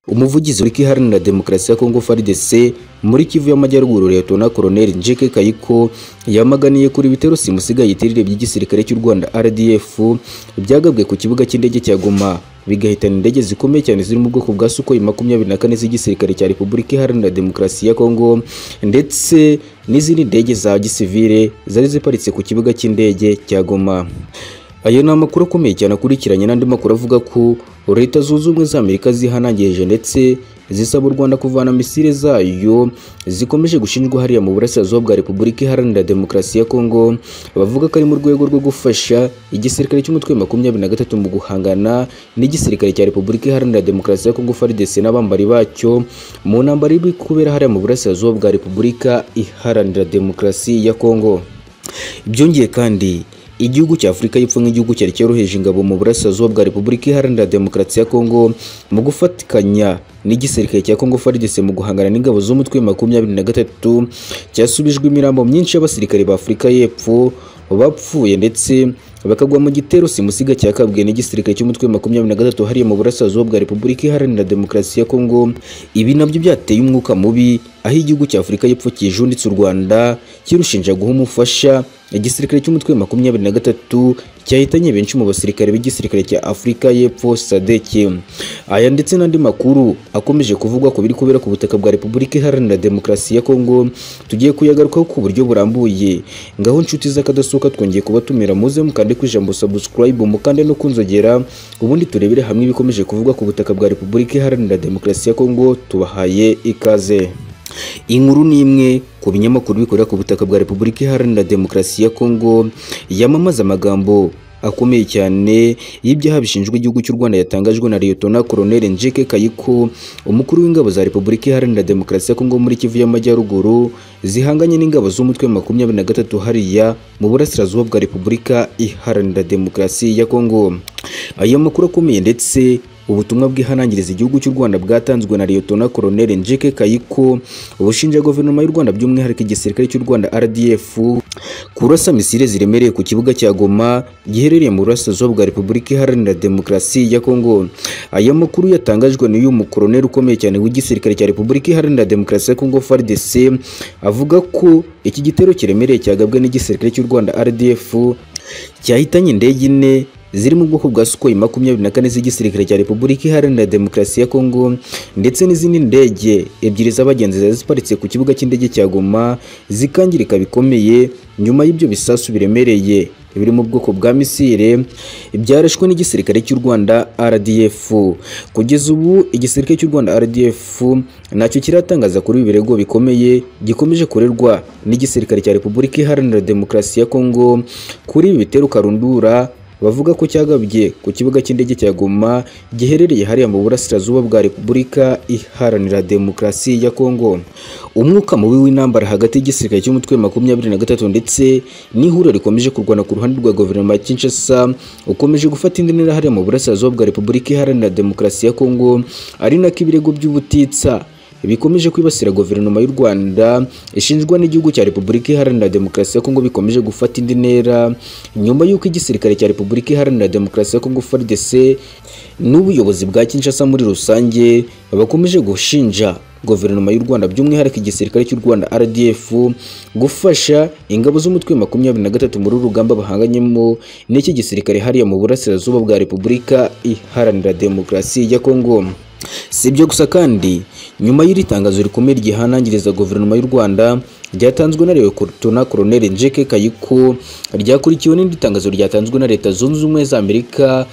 umuvugizi uri iharanira demokarasi ya Kongo FARDC muri Kivu y'Amajyaruguru Liyetona Colonel Njike Kayiko yamaganiye kuri bitero simusigaye itirire by'igisirikare cy'u Rwanda RDF byagabwe ku kibuga cy'indege cya Goma bigahitana indege zikomeye cyane ziri mu bwoko bwa Sukhoi makumyabiri na kane z'igisirikare cya Repubulika Iharanira Demokarasi ya Kongo ndetse n'izindi ndege za gisivile zari ziparitse ku kibuga cy'indege cya Goma ayo ni amakuru akomeye cyane akurikiranye n'andi makuru avuga ko leta zunze ubumwe za amerika zihanangirije ndetse zisaba u rwanda kuvana misile zayo zikomeje gushinjwa hariya mu burasirazuba bwa repubulika iharanira demokarasi ya kongo bavuga ko ari mu rwego rwo gufasha igisirikare cy'umutwe makumyabiri na gatatu mu guhangana n'igisirikare cya repubulika iharanira demokarasi ya kongo FARDC n'abambari bacyo mu ntambara iri kubera hariya mu burasirazuba bwa repubulika iharanira demokarasi ya kongo byongeye kandi igihugu cya Afurika y'Epfo nk'igihugu cyari cyoroheje ingabo mu burasirazuba bwa Repubulika Iharanira Demokarasi ya Kongo mu gufatikanya n'igisirikare cya Kongo FARDC mu guhangana n'ingabo z'umutwe makumyabiri na gatatu cyasubijwe imirambo myinshi y'abasirikare ba Afurika y'Epfo bapfuye ndetse bakagwa mu gitero simusiga cyakabwiye n'igisirikare cy'umutwe makumyabiri na gatatu hariya mu burasirazuba bwa Repubulika Iharanira Demokarasi ya Kongo ibi nabyo byateye umwuka mubi aho igihugu cya Afurika y'Epfo kijunditse u Rwanda kirushinja guha umufasha igisirikare cy'umutwe makumyabiri na gatatu cyahitanye benshi mu basirikare b'igisirikare cya Afurika y'Epfo SADC aya ndetse n'andi makuru akomeje kuvugwa ku biri kubera ku butaka bwa Repubulika Iharanira Demokarasi ya Kongo tugiye kuyagarukaho ku buryo burambuye ngaho inshuti z'akadasohoka twongeye kubatumira muze mukande ku ijambo subscribe mukande no kunzogera ubundi turebere hamwe ibikomeje kuvugwa ku butaka bwa Repubulika Iharanira Demokarasi ya Kongo tubahaye ikaze inkuru ni imwe ku binyamakuru bikorera ku butaka bwa Repubulika Iharanira Demokarasi ya Kongo yamamaza amagambo akomeye cyane y'ibyaha bishinjwa igihugu cy'u Rwanda yatangajwe na Liyetona Colonel Njike Kayiko umukuru w'ingabo za Repubulika Iharanira Demokarasi ya Kongo muri Kivu y'Amajyaruguru zihanganye n'ingabo z'umutwe makumyabiri na gatatu hariya mu burasirazuba bwa Repubulika Iharanira Demokarasi ya Kongo ayo makuru akomeye ndetse ubutumwa bwihanangiriza igihugu cy'u Rwanda bwatanzwe na Liyetona Colonel Njike Kayiko ubushinja guverinoma y'u Rwanda by'umwihariko igisirikare cy'u Rwanda RDF kurasa misile ziremereye ku kibuga cya Goma giherereye mu burasirazuba bwa Repubulika Iharanira Demokarasi ya Kongo. Aya makuru yatangajwe n'uyu mukoloneli ukomeye cyane w'igisirikare cya Repubulika Iharanira Demokarasi ya Kongo FARDC avuga ko iki gitero kiremereye cyagabwe n'igisirikare cy'u Rwanda RDF cyahitanye indege ine ziri mu bwoko bwa Sukhoi makumyabiri na kane z'igisirikare cya Repubulika Iharanira Demokarasi ya Kongo ndetse n'izindi ndege ebyiri z'abagenzi zari ziparitse ku kibuga cy'indege cya Goma zikangirika bikomeye nyuma y'ibyo bisasu biremereye biri mu bwoko bwa misile byarashwe n'igisirikare cy'u Rwanda RDF kugeza ubu igisirikare cy'u Rwanda RDF nacyo kiratangaza kuri ibirego bikomeye gikomeje kurerwa n'igisirikare cya Repubulika Iharanira Demokarasi ya Kongo kuri ibi bitero karundura bavuga ko cyagabye ku kibuga cy'indege cya Goma giherereye hariya mu burasirazuba bwa Repubulika Iharanira Demokarasi ya Kongo. Umwuka mubi w'intambara hagati y'igisirikare cy'umutwe makumyabiri na gatatu ndetse n'ihuriro rikomeje kurwana ku ruhande rwa guverinoma ya Kinshasa ukomeje gufata indi ntera hariya mu burasirazuba bwa Repubulika Iharanira Demokarasi ya Kongo ari nako ibirego by'ubutitsa bikomeje kwibasira guverinoma y'u Rwanda ishinjwa n'igihugu cya Repubulika Iharanira Demokarasi ya Kongo bikomeje gufata indi ntera nyuma y'uko igisirikare cya Repubulika Iharanira Demokarasi ya Kongo FARDC n'ubuyobozi bwa Kinshasa muri rusange bakomeje gushinja guverinoma y'u Rwanda by'umwihariko igisirikare cy'u Rwanda RDF gufasha ingabo z'umutwe makumyabiri na gatatu muri urugamba bahanganyemo n'iki gisirikare hariya mu burasirazuba bwa Repubulika Iharanira Demokarasi ya Kongo si ibyo gusa kandi nyuma y'iri tangazo rikomeye ryihanangiriza guverinoma y'u Rwanda ryatanzwe na Liyetona Colonel Njike Kayiko ryakurikiwe n'indi tangazo ryatanzwe na Leta Zunze Ubumwe za Amerika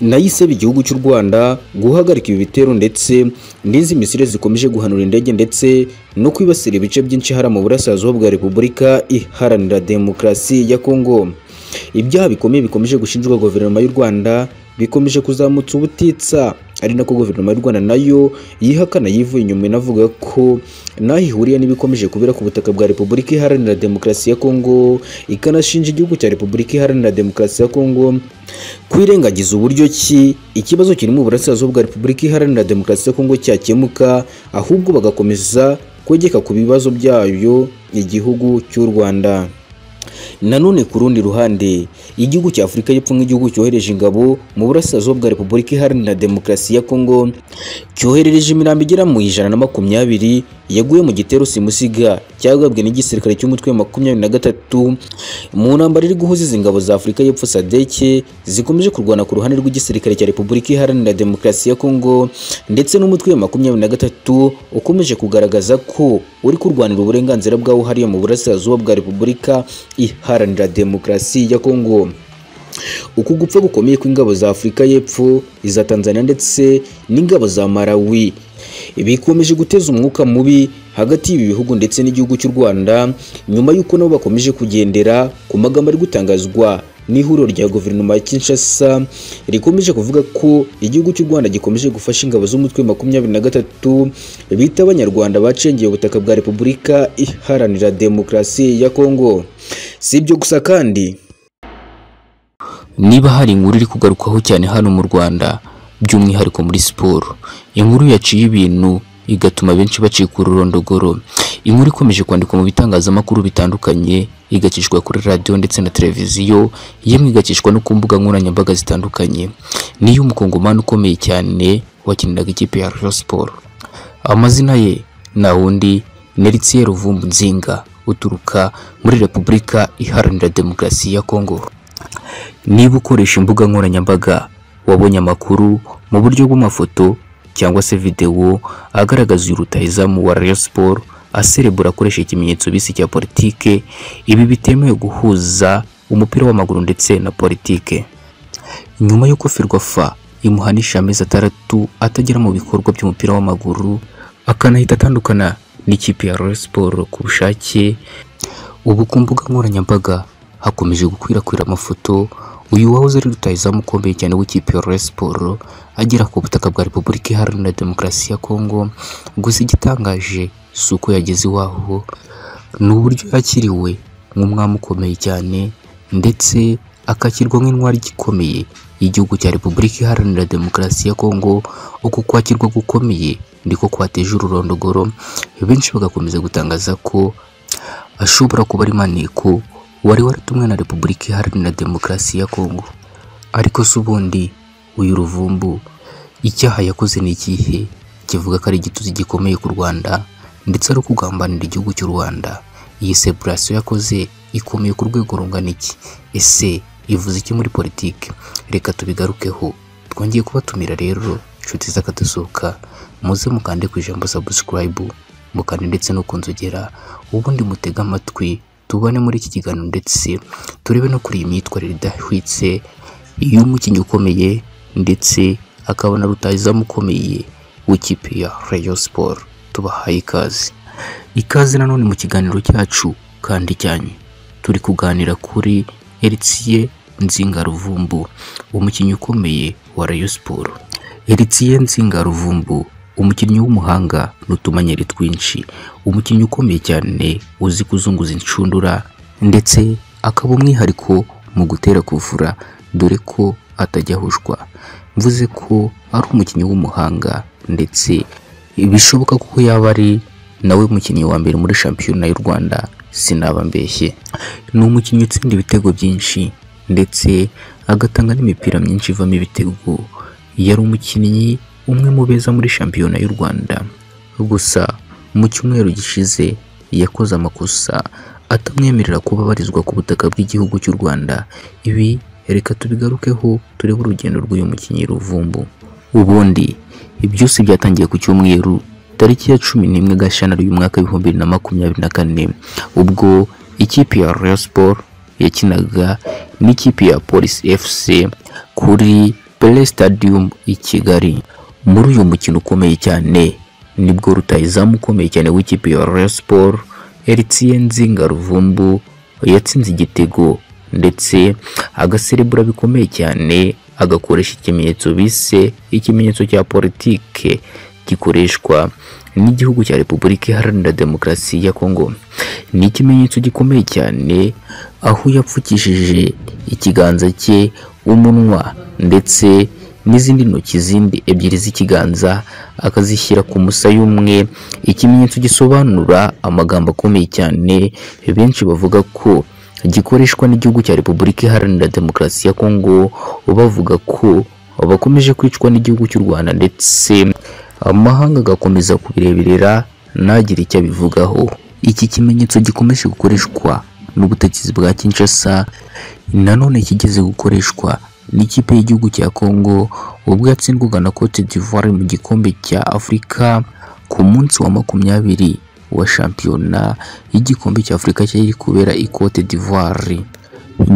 nayisaba igihugu cy'u Rwanda guhagarika ibi bitero ndetse n'izi misile zikomeje guhanura indege ndetse no kwibasira ibice byinshi hara mu burasirazuba bwa Repubulika Iharanira Demokarasi ya Kongo ibyaha bikomeye bikomeje gushinjwa guverinoma y'u Rwanda bikomeje kuzamutsa ubutitsa ari nako guverinoma y'u Rwanda nayo yihakana yivuye inyuma inavuga ko naho ihuriye n'ibikomeje kubera ku butaka bwa Repubulika Iharanira Demokarasi ya Kongo ikanashinja igihugu cya Repubulika Iharanira Demokarasi ya Kongo kwirengagiza uburyo ki ikibazo kiri mu burasirazuba bwa Repubulika Iharanira Demokarasi ya Kongo cyakemuka ahubwo bagakomeza kwegeka ku bibazo byayo igihugu cy'u Rwanda Nanone ku rundi ruhande igihugu cya Afurika y'Epfo nk'igihugu cyohereje ingabo mu burasirazuba bwa Repubulika Iharanira Demokarasi ya Kongo cyoherereje imirambo igera mu ijana na makumyabiri yaguye mu gitero simusiga cyagabwe n'igisirikare cy'umutwe wa makumyabiri na gatatu mu ntambara iri guhuza izi ngabo za Afurika y'Epfo sadeke zikomeje kurwana ku ruhande rw'igisirikare cya Repubulika Iharanira Demokarasi ya Kongo ndetse n'umutwe wa makumyabiri na gatatu ukomeje kugaragaza ko uri kurwanira uburenganzira bwawo hariya mu burasirazuba bwa Repubulika Iharanira Demokarasi ya Kongo uku gupfa gukomeye kw'ingabo za Afurika y'Epfo iza Tanzania ndetse n'ingabo za Malawi bikomeje guteza umwuka mubi hagati y'ibi bihugu ndetse n'igihugu cy'u Rwanda nyuma y'uko nabo bakomeje kugendera ku magambo ari gutangazwa n'ihuriro rya guverinoma ya Kinshasa rikomeje kuvuga ko igihugu cy'u Rwanda gikomeje gufasha ingabo z'umutwe makumyabiri na gatatu bita abanyarwanda bacengeye ubutaka bwa Repubulika Iharanira Demokarasi ya Kongo si ibyo gusa kandi niba hari inkuru iri kugarukaho cyane hano mu Rwanda by'umwihariko muri siporo inkuru yaciye ibintu igatuma benshi bacika ururondogoro inkuru ikomeje kwandikwa mu bitangazamakuru bitandukanye igakishwa kuri radiyo ndetse na televiziyo yemwe igakishwa no ku mbuga nkoranyambaga zitandukanye niyo umukongomani ukomeye cyane wakiniraga ikipe ya Rayon Sport amazina ye na wundi Nelson Ruvumbu Nzinga uturuka muri Repubulika Iharanira Demokarasi ya Kongo niba ukoresha imbuga nkoranyambaga wabonye amakuru mu buryo bw'amafoto cyangwa se videwo agaragaza uyu rutahizamu wa Rayon Sport aserebura akoresha ikimenyetso bisi cya politike ibi bitemewe guhuza umupira w'amaguru ndetse na politike nyuma y'uko Ferwafa imuhanisha amezi atandatu atagera mu bikorwa by'umupira w'amaguru akanahita atandukana n'ikipe ya Rayon Sport ku bushake ubu ku mbuga nkoranyambaga hakomeje gukwirakwira amafoto uyu wahoze ari rutahizamu ukomeye cyane w'ikipe ya Rayon Sport agera ku butaka bwa Repubulika Iharanira Demokarasi ya Kongo gusa igitangaje si uko yageze iwaho ni uburyo yakiriwe nk'umwami ukomeye cyane ndetse akakirwa nk'intwari igikomeye y'igihugu cya Repubulika Iharanira Demokarasi ya Kongo uku kwakirwa gukomeye ndiko kwateje ururondogoro benshi bagakomeza gutangaza ko ashobora kuba ari maneko wari waratumwe na Repubulika Iharanira Demokarasi ya Kongo ariko se ubundi uyu ruvumbu icyaha yakoze ni ikihe kivuga ko ari igituzi gikomeye ku Rwanda ndetse ari ukugambanira igihugu cy'u Rwanda iyi seburasiyo yakoze ikomeye ku rwego rungana iki ese ivuze iki muri politiki reka tubigarukeho twongeye kubatumira rero inshuti z'akadasohoka muze mukande ku ijambo subscribe mukande ndetse no kunzogera ubundi mutege amatwi tubone muri iki kiganiro ndetse turebe no kuri iyi myitwarire idahwitse y'umukinnyi ukomeye ndetse akabona rutahizamu ukomeye w'ikipe ya Rayon Sport tubahaye ikaze ikaze nanone mu kiganiro cyacu kandi cyane turi kuganira kuri Heritier Nzinga Ruvumbu umukinnyi ukomeye wa Rayon Sport Heritier Nzinga Ruvumbu umukinnyi w'umuhanga n'utumanyeri twinshi umukinnyi ukomeye cyane uzi kuzunguza inshundura ndetse akaba umwihariko mu gutera kuvura dore ko atajya ahushwa mvuze ko ari umukinnyi w'umuhanga ndetse bishoboka ko yaba ari nawe mukinnyi wa mbere muri shampiyona y'u Rwanda sinaba mbeshye ni umukinnyi utsinda ibitego byinshi ndetse agatanga n'imipira myinshi ivamo ibitego yari umukinnyi umwe mu beza muri shampiyona y'u Rwanda gusa mu cyumweru gishize yakoze amakosa atamwemerera kuba abarizwa ku butaka bw'igihugu cy'u Rwanda ibi reka tubigarukeho turebe urugendo rw'uyu mukinnyi ruvumbu ubundi byose byatangiye ku cyumweru tariki ya cumi n'imwe gashyantare uyu mwaka w'ibihumbi bibiri na makumyabiri na kane ubwo ikipe ya Rayon Sport yakinaga n'ikipe ya Police FC kuri Pele Stadium i Kigali muri uyu mukino ukomeye cyane nibwo rutahizamu ukomeye cyane w'ikipe ya Rayon Sport Heritier Nzinga Ruvumbu yatsinze igitego ndetse agaserebura bikomeye cyane agakoresha ikimenyetso bise ikimenyetso cya politike gikoreshwa n'igihugu cya Repubulika Iharanira Demokarasi ya Kongo ni ikimenyetso gikomeye cyane aho yapfukishije ikiganza cye umunwa ndetse n'izindi ntoki zindi ebyiri z'ikiganza akazishyira ku musaya umwe ikimenyetso gisobanura amagambo akomeye cyane benshi bavuga ko gikoreshwa n'igihugu cya Repubulika Iharanira Demokarasi ya Kongo bavuga ko bakomeje kwicwa n'igihugu cy'u Rwanda ndetse amahanga agakomeza kubireberera ntagire icyo abivugaho iki kimenyetso gikomeje gukoreshwa n'ubutegetsi bwa Kinshasa nanone kigeze gukoreshwa n'ikipe y'igihugu cya Kongo ubwo yatsindwaga na Cote d'Ivoire mu gikombe cya Afurika ku munsi wa makumyabiri wa shampiyona y'igikombe cya Afurika cyari kubera i Cote d'Ivoire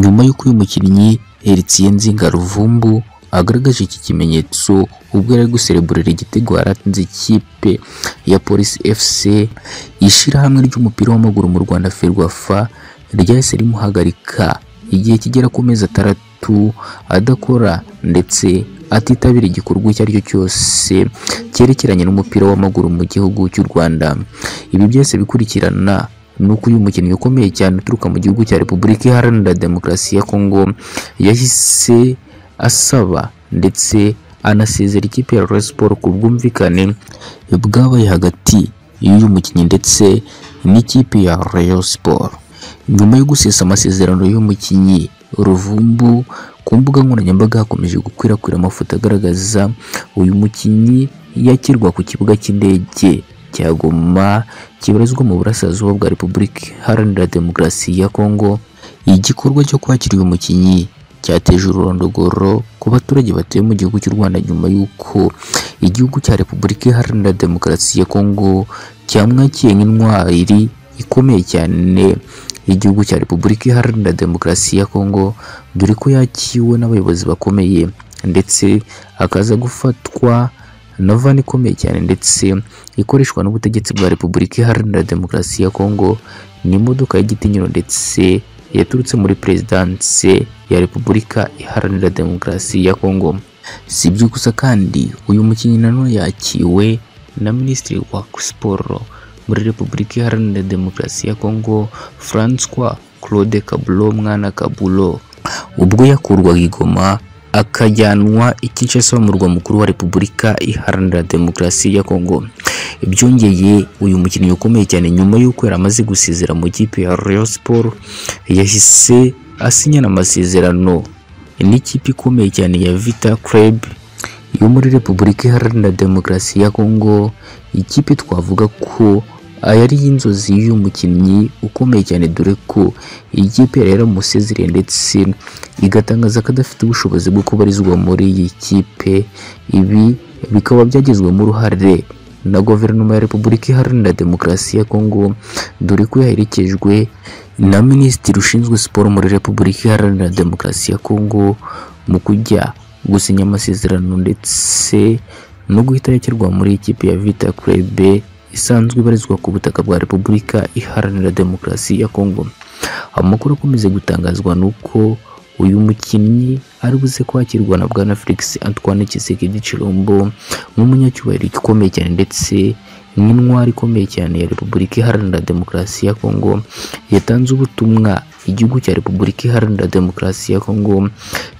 nyuma y'uko uyu mukinnyi Eritien Nzinga Ruvumbu agaragaje iki kimenyetso ubwo yari ari gusereburera igitego yaratsinze ikipe ya Police FC ishyirahamwe ry'umupira w'amaguru mu Rwanda Ferwafa ryahise rimuhagarika igihe kigera ku mezi atandatu adakora ndetse atitabira igikorwa icyo ari cyo cyose cyerekeranye n'umupira w'amaguru mu gihugu cy'u Rwanda ibi byose bikurikirana nuko uyu mukinnyi ukomeye cyane uturuka mu gihugu cya Repubulika Iharanira Demokarasi ya Kongo yahise asaba ndetse anasezera ikipe ya Rayon Sports ku bwumvikane bwabaye hagati y'uyu mukinnyi ndetse n'ikipe ya Rayon Sports nyuma yo gusesa amasezerano y'umukinnyi Ruvumbu ku mbuga nkoranyambaga hakomeje gukwirakwira amafoto agaragaza uyu mukinnyi yakirwa ku kibuga cy'indege cya Goma kibarizwa mu burasirazuba bwa Repubulika Iharanira Demokarasi ya Kongo igikorwa cyo kwakira uyu mukinnyi cyateje ururondogoro ku baturage batuye mu gihugu cy'u Rwanda nyuma y'uko igihugu cya Repubulika Iharanira Demokarasi ya Kongo cyamwakiye nk'intwari ikomeye cyane y'igihugu cya Repubulika Iharanira Demokarasi ya Kongo dore ko yakiwe n'abayobozi bakomeye ndetse akaza gufatwa na vani ikomeye cyane ndetse ikoreshwa n'ubutegetsi bwa Repubulika Iharanira Demokarasi ya Kongo ni imodoka y'igitinyiro ndetse yaturutse muri perezidanse ya Repubulika Iharanira Demokarasi ya Kongo si ibyo gusa kandi uyu mukinnyi nanone yakiwe na Minisitiri wa Siporo muri Repubulika Iharanira Demokarasi ya Kongo Francois Claude Kabulo Mwana Kabulo ubwo yakurwaga i Goma akajyanwa i Kinshasa murwa mukuru wa Repubulika Iharanira Demokarasi ya Kongo byongeye uyu mukinnyi ukomeye cyane nyuma y'uko yari amaze gusezera mu kipe ya Rayon Sports yahise asinyana amasezerano n'ikipe ikomeye cyane ya Vita Club yo muri Repubulika Iharanira Demokarasi ya Kongo ikipe twavuga ko yari y'inzozi y'uyu mukinnyi ukomeye cyane dore ko ikipe yari yaramusezereye ndetse igatangaza ko adafite ubushobozi bwo kubarizwa muri iyi kipe ibi bikaba byagizwemo uruhare na guverinoma ya Repubulika Iharanira Demokarasi ya Kongo dore ko yaherekejwe na Minisitiri ushinzwe siporo muri Repubulika Iharanira Demokarasi ya Kongo mu kujya gusinya amasezerano ndetse no guhita yakirwa muri ikipe ya Vita Club isanzwe ibarizwa ku butaka bwa Repubulika Iharanira Demokarasi ya Kongo amakuru akomeze gutangazwa nuko uyu mukinnyi ari buze kwakirwa na bwana Felix Antoine Tshisekedi Chilombo nk'umunyacyubahiro gikomeye cyane ndetse nk'intwari ikomeye cyane ya Repubulika Iharanira Demokarasi ya Kongo yatanze ubutumwa igihugu cya Repubulika Iharanira Demokarasi ya Kongo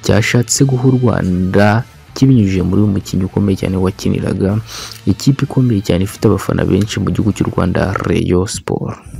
cyashatse guha u Rwanda kibinyujije muri uyu mukinnyi ukomeye cyane wakiniraga ikipe ikomeye cyane ifite abafana benshi mu gihugu cy'u Rwanda Rayon Sports